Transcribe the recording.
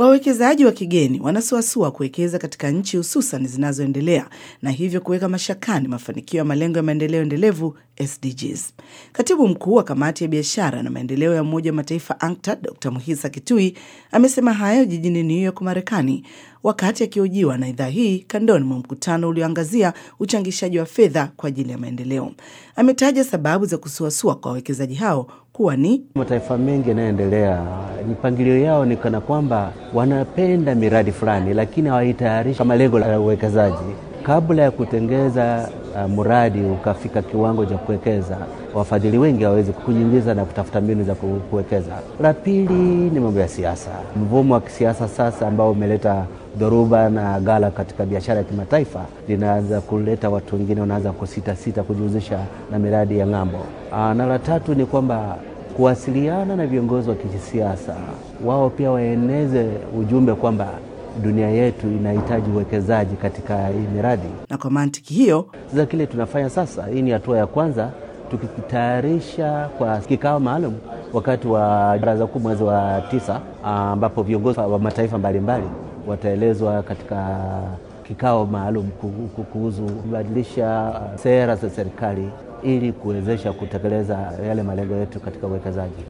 Wawekezaji wa kigeni wanasuasua kuwekeza katika nchi hususan zinazoendelea na hivyo kuweka mashakani mafanikio ya malengo ya maendeleo endelevu SDGs. Katibu mkuu wa kamati ya biashara na maendeleo ya Umoja wa Mataifa ANCTAD Dr Muhisa Kitui amesema hayo jijini New York, Marekani, wakati akihojiwa na idhaa hii kandoni mwa mkutano ulioangazia uchangishaji wa fedha kwa ajili ya maendeleo. Ametaja sababu za kusuasua kwa wawekezaji hao kuwa ni mataifa mengi yanayoendelea, mipangilio yao ni kana kwamba wanapenda miradi fulani, lakini hawaitayarishi kama lengo la uwekezaji kabla ya kutengeza uh, mradi ukafika kiwango cha kuwekeza, wafadhili wengi hawawezi kunyingiza na kutafuta mbinu za kuwekeza. La pili ni mambo ya siasa, mvumo wa kisiasa sasa ambao umeleta dhoruba na ghala katika biashara ya kimataifa, linaanza kuleta watu wengine wanaanza kusita sita kujihusisha na miradi ya ng'ambo. Uh, na la tatu ni kwamba kuwasiliana na viongozi wa kisiasa, wao pia waeneze ujumbe kwamba dunia yetu inahitaji uwekezaji katika hii miradi. Na kwa mantiki hiyo, sasa kile tunafanya sasa, hii ni hatua ya kwanza, tukitayarisha kwa kikao maalum wakati wa baraza kuu mwezi wa tisa, ambapo viongozi wa mataifa mbalimbali wataelezwa katika kikao maalum kuhusu kubadilisha sera za serikali ili kuwezesha kutekeleza yale malengo yetu katika uwekezaji.